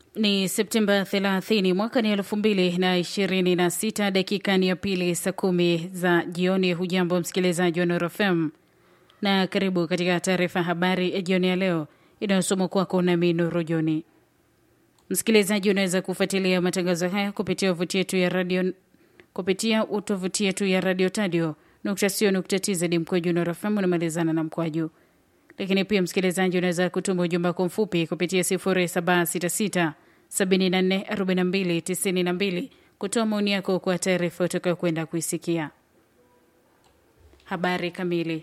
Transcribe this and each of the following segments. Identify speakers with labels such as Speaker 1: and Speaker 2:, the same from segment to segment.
Speaker 1: Ni Septemba 30 mwaka ni 2026, dakika ni ya pili saa kumi za jioni. Hujambo msikilizaji wa Nuru FM na karibu katika taarifa habari ya jioni ya leo inayosomwa kwako nami Nuru Joni. Msikilizaji, unaweza kufuatilia matangazo haya kupitia tovuti yetu ya radio kupitia tovuti yetu ya radio tadio nukta sio nukta tz mkwaju Nuru FM unamalizana na mkwaju lakini pia msikilizaji, unaweza kutuma ujumbe wako mfupi kupitia 0766 74 42 92 kutoa maoni yako kwa taarifa utakayo kwenda kuisikia. Habari kamili.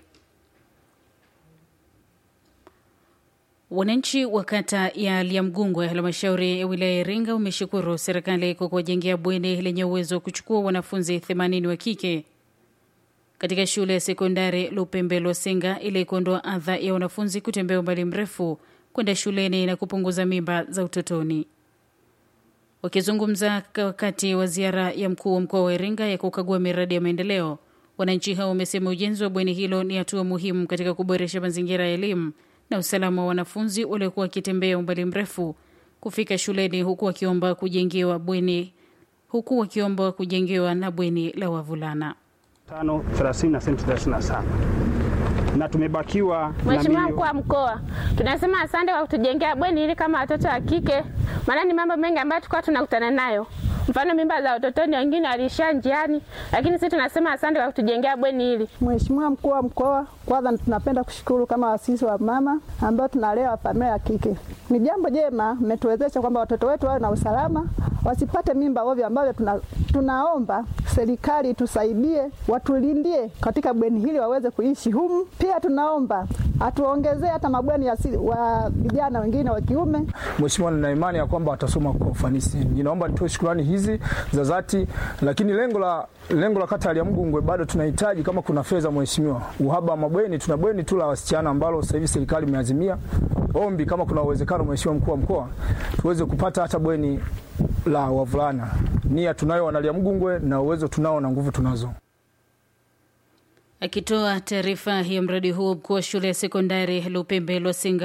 Speaker 1: Wananchi wa kata ya Liamgungwe, halmashauri ya wilaya ya Iringa, wameshukuru serikali kwa kuwajengea bweni lenye uwezo wa kuchukua wanafunzi 80 wa kike katika shule ya sekondari Lupembe Lwasenga ili kuondoa adha ya wanafunzi kutembea umbali mrefu kwenda shuleni na kupunguza mimba za utotoni. Wakizungumza wakati wa ziara ya mkuu wa mkoa wa Iringa ya kukagua miradi ya maendeleo, wananchi hao wamesema ujenzi wa bweni hilo ni hatua muhimu katika kuboresha mazingira ya elimu na usalama wa wanafunzi waliokuwa wakitembea umbali mrefu kufika shuleni, huku wakiomba kujengewa bweni huku wakiomba kujengewa na bweni la wavulana.
Speaker 2: 5 na senti 37 na tumebakiwa
Speaker 3: Mheshimiwa mkuu wa mkoa, tunasema asante kwa kutujengea bweni hili kama watoto wa kike, maana ni mambo mengi ambayo tulikuwa tunakutana nayo, mfano mimba za utotoni, wengine waliishia njiani, lakini sisi tunasema asante kwa kutujengea bweni hili.
Speaker 4: Mheshimiwa mkuu wa mkoa, kwanza tunapenda kushukuru kama wasisi wa mama ambao tunalea familia ya kike. Ni jambo jema mmetuwezesha kwamba watoto wetu wawe na usalama, wasipate mimba ovyo, ambavyo tuna, tunaomba serikali tusaidie, watulindie katika bweni hili waweze kuishi humu. Pia tunaomba atuongezee hata mabweni ya si- wa vijana wengine wa kiume.
Speaker 5: Mheshimiwa, nina imani ya kwamba watasoma kwa ufanisi. Ninaomba nitoe shukrani hizi za dhati, lakini lengo la lengo la kata ya Liamgungwe bado tunahitaji kama kuna fedha mheshimiwa. Uhaba wa mabweni, tuna bweni tu la wasichana ambalo sasa hivi serikali imeazimia. Ombi kama kuna uwezekano, mheshimiwa mkuu wa mkoa, tuweze kupata hata bweni la wavulana. Nia tunayo wana Liamgungwe na uwezo tunao na nguvu tunazo.
Speaker 1: Akitoa taarifa ya mradi huo, mkuu wa shule ya sekondari Lupembe Lwasenga